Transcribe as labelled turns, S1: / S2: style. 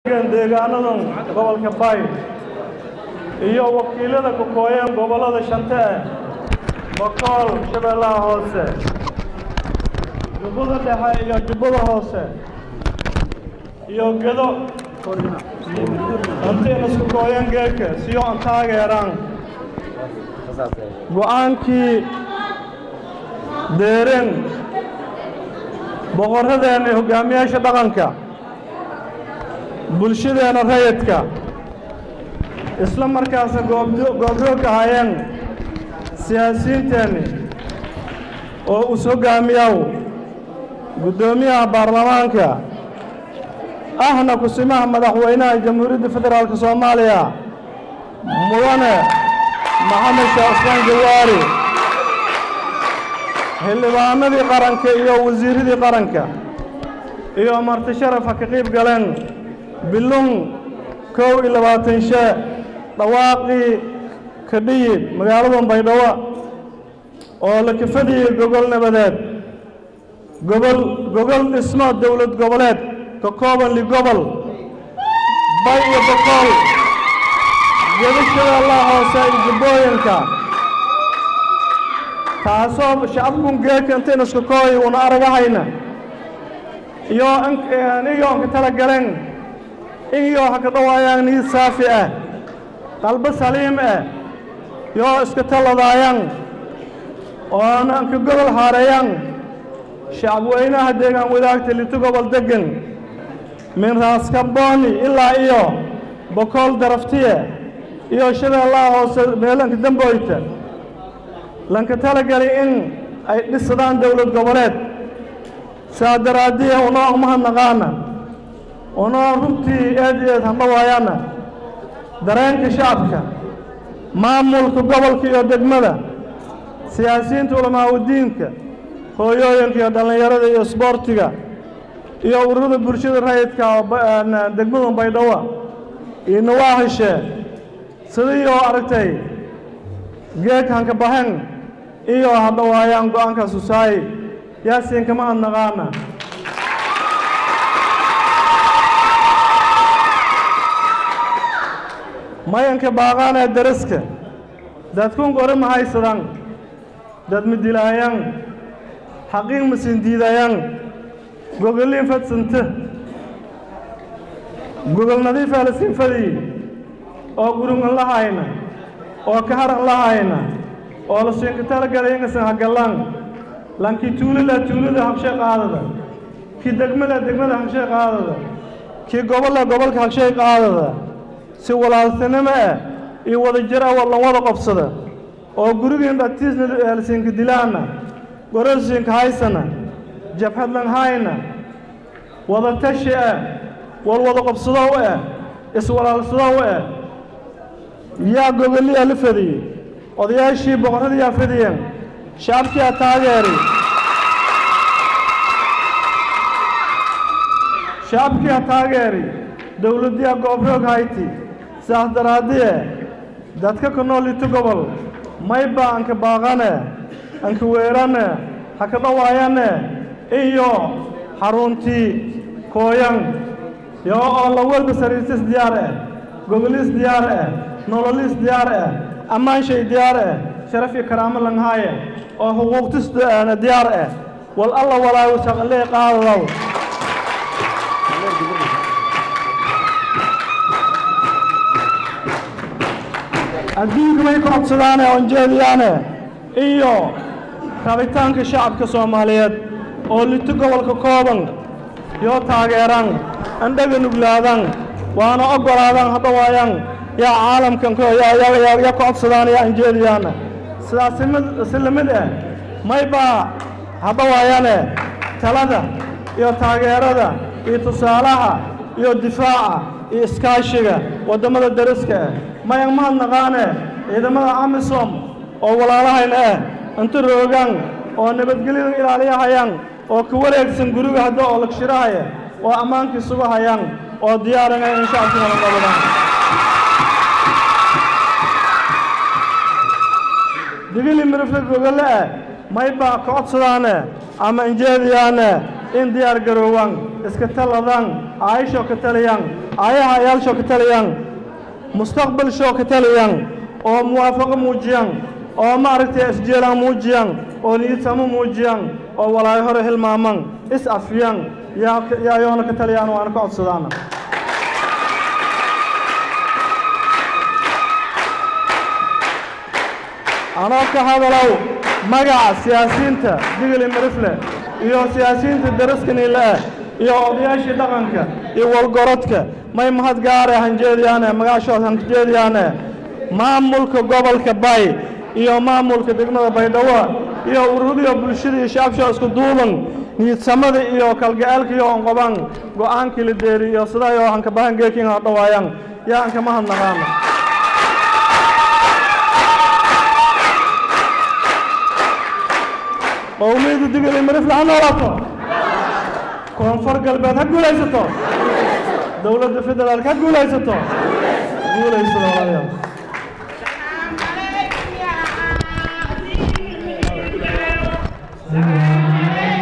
S1: deegaanadan gobolka bay iyo wakiilada ku kooyeen gobollada shante eh bokool shabeellaha hoose jubbada dhexe iyo jubbada hoose iyo gedo hantiina isku kooyeen geedka siyo aan taageeraan go'aankii deeren boqorradeenna iyo hogaamiyaasha dhaqanka bulshadeena rayidka isla markaasna goobjoog ahaayeen siyaasiyiinteenni oo us hoggaamiyaw guddoomiyaha baarlamaanka ahna kusimaha madaxweynaha jamhuuriyadda federaalka soomaaliya mudane maxamed sheekh cusmaan jawaari xildhibaanadii qaranka iyo wasiiradii qaranka iyo marti sharaf ha ka qiib galeen bilung kow iyo labaatan shee dhawaaqii kadhiyi magaalada baydhabo oo la kafadiyey gogol nabadeed gobol gogol dhismo dowlad goboleed ka kooban ligobol bay iyo bokool gedashadeellaha hoose iyo jubbooyinka taasoo shacabkun geedka intayna isku kooy una aragahayna iyo anigoonka tala galeen iyoo ha ka dhawaayaan niid saafi ah qalbo saliim ah yoo iska taladaayaan oona anka gobol haareeyaan shacabweynaha deegaan wadaagta lito gobol deggan min raaskabooni ilaa iyo bokool daraftiye iyo shabeellaha hoose meelanka damboyta lanka talagali in ay dhisadaan dowlad goboleed saa daraaddiya unoo umahadnaqaana unoo runtii eed eed handhawaayaana dareenka shacabka maamulka gobolka iyo degmada siyaasiyiinta culamaauddiinka hooyooyinka iyo dhallinyarada iyo isboortiga iyo ururada bulshada rayidka degmada baydhabo iyo nawaahishe sidii oo aragtay geeg hanka bahen iyo hadhawaayaan go'aankaas usaayi yaasiinkama adnaqaana mayanka baaqaanee daraska dadkun gore ma haysadaan dad ma dilaayaan xaqiiq ma sindiidayaan gogoliin fadsanta gogol nadiifaa la sinfadii oo gurungan la hayna oo kaharan la hayna oo la siinka talagalay ingasan hagallaan lankii tuulada tuulada habshay qaadada kii degmada degmada habshay qaadada kii gobolla gobolka habshay qaadada si walaaltinimo ah iyo wada jir ah wallan wada qobsada oo gurigiin dhagtiisna eelsiinka dilaana gororsiinka haysana jabhadlan hayna wada tashi ah wal wada qobsadow ah iswalaalsadow ah yaa gogoliyaa la fadiyey odayaashii boqorradiyaa fadiyeen shacabkiyaa taageeray shacabkiyaa taageeray dowladdiyaa goobroog hayti saas daraaddiye dadka ku nool ito gobol mayba anka baaqane anka weerane ha ka dhawaayane iyo xaruntii kooyan yo oo la walba sariirtis diyaar ah gogolis diyaar ah nololis diyaar ah ammaanshay diyaar ah sharaf iyo karaamo langhaaye oo xuquuqtis diyaar ah wal alla walaayo shaqalee qaadadow adduunka may ka codsadaane oon jeediyaane iyo rabitaanka shacabka soomaaliyeed oo lito gobolka kooban yoo taageeraan andhaga nuglaadaan waana oggolaadaan hadhawaayaan yaa caalamkan ya ka codsadaan yaa anjeediyaana sidaas si lamid ah maybaa hadhawaayaane talada iyo taageerada iyo tusaalaha iyo difaaca iyo iskaashiga waddamada dariska ah mayan mahadnaqaane ciidamada amisom oo walaalahayna ah inta roogaan oo nabadgelyada ilaaliyahayaan oo ka wareegsan guriga hadda oo lagshirahaya oo ammaankii sugahayaan oo diyaarinaya in shacabkii nabadnabadaan digili mirifla gogole ah maybaa ka codsadaane ama injeediyaane in diyaar garoowaan iska taladaan aayashoo ka taliyaan aayaha ayaalshoo ka taliyaan mustaqbalshoo ka taliyaan oo muwaafaqo muujiyaan oo maaragtay isjeelaan muujiyaan oo niyadsamo muujiyaan oo walaayo hore hilmaaman is afiyaan yaa yaayoona ka taliyaan waana ka codsadaana anoo ka hadalow magaca siyaasiyiinta digili marifle iyo siyaasiyiinta daraskaniile ah iyo odayaashii dhaqanka iyo walgorodka may mahad gaare hanjeediyaane magaashood hanjeediyaane maamulka gobolka bay iyo maamulka degmada baydhabo iyo ururiyo bulshada iyo shaabsho isku duuban niyadsamada iyo kalgaceelka iyo onqoban go'aankii la deeri iyo sidayo hankabahan geekin ha dhawaayaan yaa anka mahadnaqaana qowmiyadda digili marifle ha noolaato koonfur galbeed ha guulaysato dowladda federaalka ha guulaysato guulaysada walaalayaal
S2: Thank you.